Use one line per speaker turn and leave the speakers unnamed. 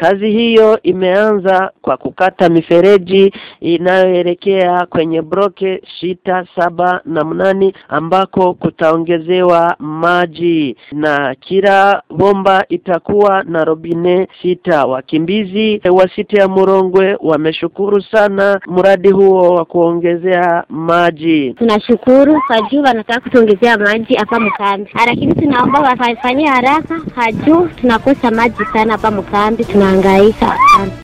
Kazi hiyo imeanza kwa kukata mifereji inayoelekea kwenye broke sita saba na mnani ambako kutaongezewa maji na kila bomba itakuwa na robine sita. Wakimbizi wa site ya Murongwe wameshukuru sana mradi huo wa kuongezea maji.
Tunashukuru kwa juu wanataka kutuongezea maji hapa mkambi, lakini tunaomba wafanyie haraka, hajuu tunakosa maji sana hapa mkambi, tunahangaika sana.